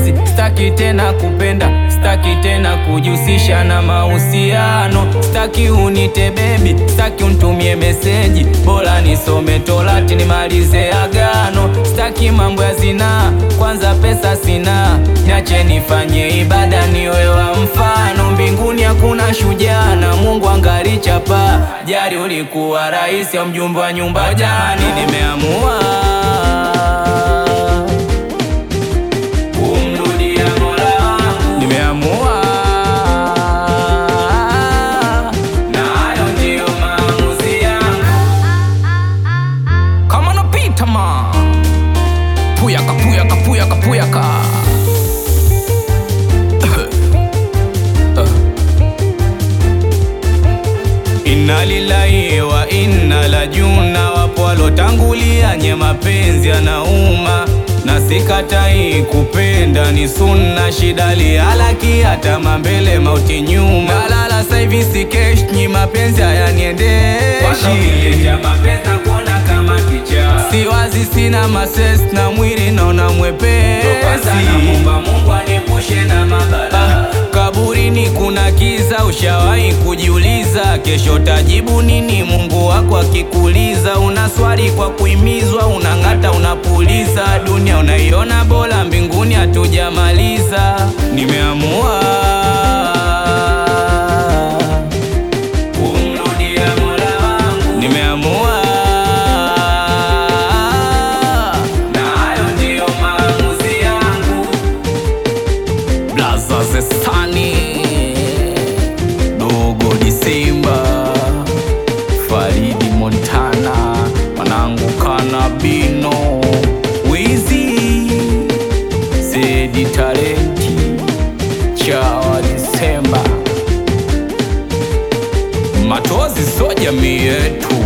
mapenzi, staki tena kupenda, staki tena kujihusisha na mahusiano, staki unite bebi, staki unitumie meseji, bora nisome Torati nimalize agano, staki mambo ya zinaa, kwanza pesa sina, niache nifanye ibada niwe wa mfano, mbinguni hakuna shujaa na Mungu angali chapa, jari ulikuwa rais au mjumbe wa nyumba jani, nimeamua kumrudia Mola wangu, nimeamua na hayo ndiyo maamuzi yangu. Kama napita ma puyaka puyaka puyaka puyaka Inna lillahi wa inna lajuna, wapo walotangulia nye mapenzi yanauma, na sikatai kupenda ni sunna, shida lihalaki hata mambele mauti nyuma, nalala saivi sikesh nyi mapenzi hayaniendeshi si wazi, sina mases na mwili naona mwepesi Ah, kaburini kuna kiza, ushawahi kujiuliza kesho tajibu nini? Mungu wako akikuuliza, una swali kwa kuimizwa, unang'ata, unapuliza, dunia unaiona bora, mbinguni hatujamaliza. Nimeamua kumrudia Mola wangu, nimeamua na hayo ndiyo maamuzi yangu. Blaza Zesani Dogo Disemba Faridi Montana Manangu Kanabino Wizi Zedi Talenti Chawa Disemba Matozi so jamii yetu